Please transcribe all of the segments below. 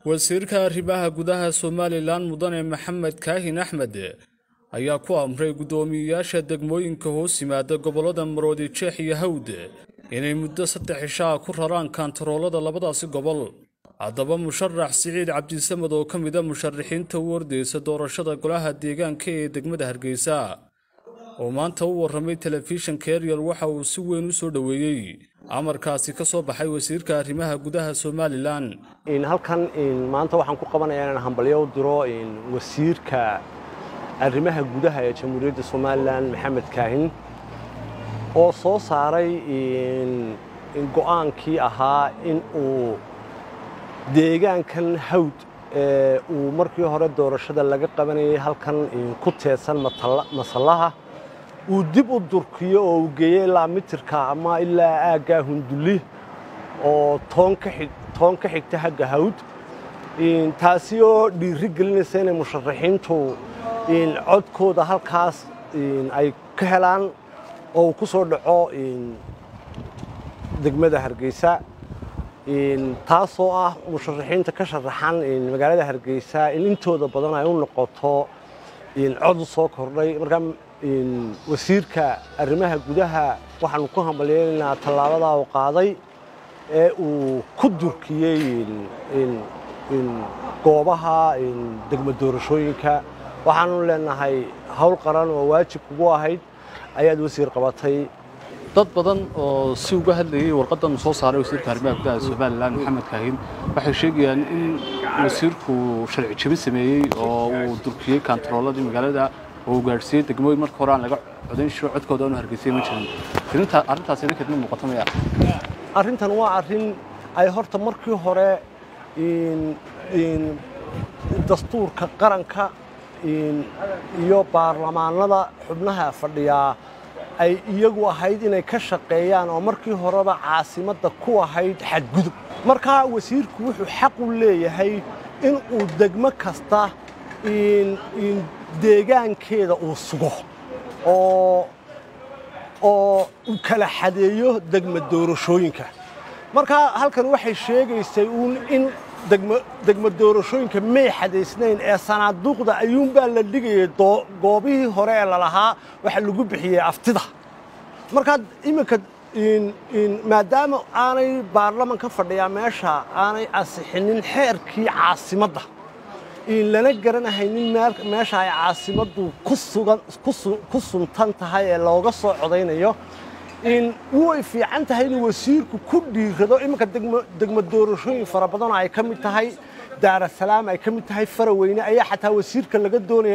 wasiirka arrimaha gudaha somalilan mudane maxamed kaahin axmed ayaa ku amray guddoomiyeyaasha degmooyinka hoos yimaada gobollada maroodi jeex iyo hawd inay muddo saddex cishaa ku raraan kaantaroolada labadaasi gobol haddaba musharax siciid cabdisamad oo ka mida musharaxiinta u ordaysa doorashada golaha deegaanka ee degmada hargeysa oo maanta u warramay telefishinka eryal waxa uu si weyn u soo dhoweeyey amarkaasi ka soo baxay wasiirka arrimaha gudaha somalilan halkan maanta waxaan ku qabanayaa inaan hambalyo u diro wasiirka arrimaha gudaha ee jamhuuriyadda somalilan maxamed kaahin oo soo saaray go'aankii ahaa in uu deegaankan hawd ee uu markii hore doorashada laga qabanayay halkan ku teedsan masallaha uu dib u durkiyo oo uu geeyo ilaa mitirka ama ilaa aaggaa hundulli oo toon ka xigta hagga hawd taasi oo dhiiri gelinaysa inay musharaxiintu codkooda halkaas ay ka helaan oo uu ku soo dhaco degmada hargeysa taasoo ah musharaxiinta ka sharaxan magaalada hargeysa in intooda badan ay u noqoto cod u soo kordhay markaa wasiirka arrimaha gudaha waxaanu ku hambalyeynaynaa tallaabadaa uu qaaday ee uu ku durkiyey goobaha degmo doorashooyinka waxaanu leenahay howl qaran oo waajib kugu ahayd ayaad wasiir qabatay dad badan oo si uga hadlayay warqadan soo saaray wasiirka arrimaha gudaha somalilan maxamed kaahin waxay sheegayaan in wasiirku sharci jebin sameeyey oo uu durkiyey kaantarooladii magaalada oo uu gaadhsiiyey degmooyin marka hore aan laga codayn shiro codkooda aanu hargeysay ma jirin arrintaasi ninkeed ma muuqato maya arrintan waa arrin ay horta markii hore dastuurka qaranka iyo baarlamaanada xubnaha fadhiyaa ay iyagu ahayd inay ka shaqeeyaan oo markii horeba caasimadda ku ahayd xadgudub markaa wasiirku wuxuu xaq u leeyahay in uu degmo kasta deegaankeeda uu sugo oo oo uu kala xadeeyo degmo doorashooyinka markaa halkan waxay sheegaysay uun in degmo doorashooyinka may xadaysnayn ee sanaaduuqda ayuunbaa la dhigayay goobihii hore ee lalahaa waxa lagu bixiyey aftida markaa iminka maadaama aanay baarlamanka fadhiyaa meesha aanay ansixinin xeerkii caasimadda lana garanahaynin meesha ay caasimaddu ku suntan tahay ee looga soo codaynayo way fiican tahay inuu wasiirku ku dhiirado iminka degmo doorashooyin fara badanoo ay ka mid tahay daarasalaam ay ka mid tahay faraweyne ayaa xataa wasiirka laga doonaya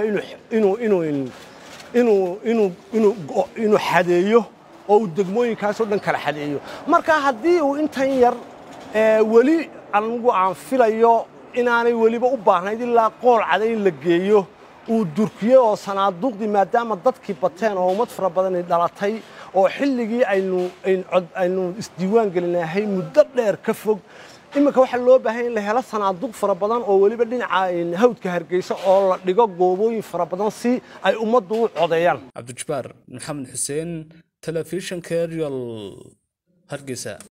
inuu xadeeyo oo uu degmooyinkaasoo dhan kala xadeeyo marka haddii uu intan yar weli anigu aan filayo inaanay weliba u baahnayd ilaa qool caday in la geeyo uu durkiyo oo sanaaduuqdii maadaama dadkii bateen oo ummad fara badani dhalatay oo xilligii aynu isdiiwaan gelinahay muddo dheer ka fog iminka waxaa loo baahan in la helo sanaaduuq fara badan oo weliba dhinaca hawdka hargeysa oo la dhigo goobooyin fara badan si ay ummaddu u codeeyaan cabdijabaar maxamed xuseen telefishinka eryal hargeysa